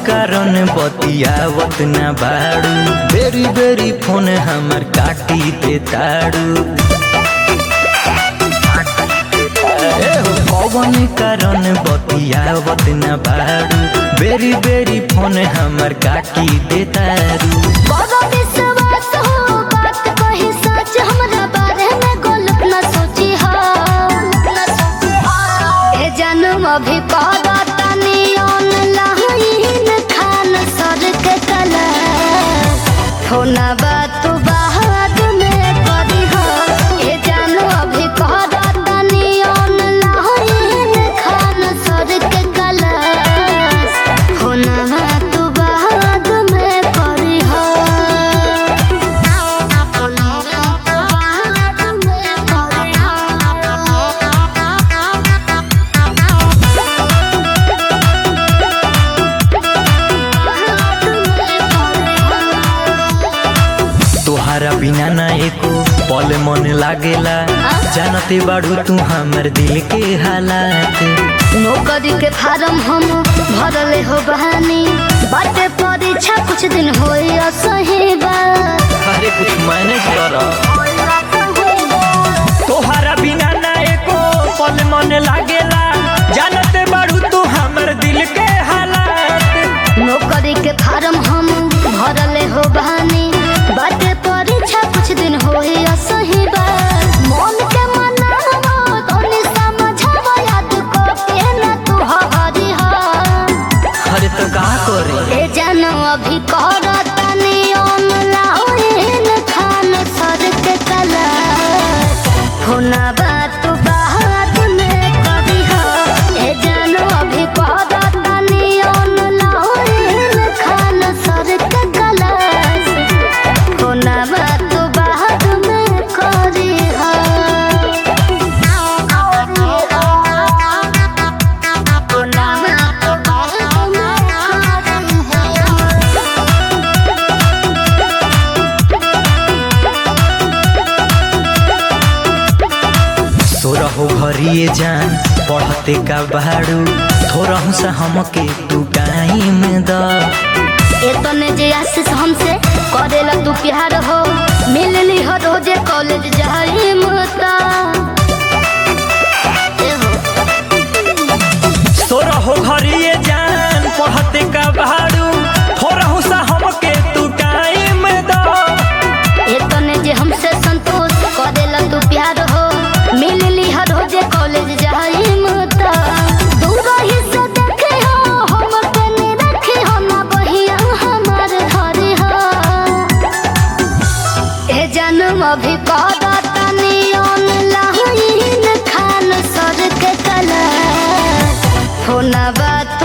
कारण बतियावत ना बाड़ू बेरी बेरी फोन हमर काटी दे ताड़ू कौन कारण बतियावत ना बाड़ू बेरी बेरी फोन हमर काटी दे ताड़ू बड़ा विश्वास हो बात कही सच हमरा बारे में गलत न सोची हो ए जन्म अभी पारा तनी ऑनलाइन खान सर के कला होना बात बाद में करी हो ए जन्म अभी पारा तनी ऑनलाइन खान सर के कला होना बात बाद में करी हो तोहरा बिना ना एको पल मन लागेला जानते बाड़ू तू हमर दिल के हालात नौकरी के फार्म हम भरले हो बहानी बाटे परीक्षा कुछ दिन होई असही बा अरे कुछ मैनेज कर तोहरा बिना ना एको पल मन लागेला जानते बाड़ू तू हमर दिल के हालात नौकरी के फार्म हम भरले हो बहानी बाटे परीक्षा कुछ दिन होई असही बा मन के मनावो तोनी समझावो याद को के ना तू हरी हा अरे तो का करे ए जानो अभी करतनी ऑनलाइन खान सर के कला होना बात बात में कभी हो ए जानो अभी करतनी ऑनलाइन खान सर के कला होना बात बात में करी हो होना बात बात में करी हो सोरहो घरिए जान पढ़ते का बाड़ू थोड़ा सा हमके तू टाइम द एतने जे आशीष हमसे करेला तू प्यार हो मिलली हो रोजे कॉलेज जाई मता सोरहो घरिए जान पढ़ते का बाड़ू थोड़ा सा हमके तू टाइम द एतने जे हमसे संतोष करेला तू प्यार हो मिलली हो रोजे कॉलेज जाई मता दूर ही से देखे हो हम के नहीं रखे हो ना बहिया हमार घरे हो ए जन्म अभी करतनी ऑनलाइन खान सर के कला होना बात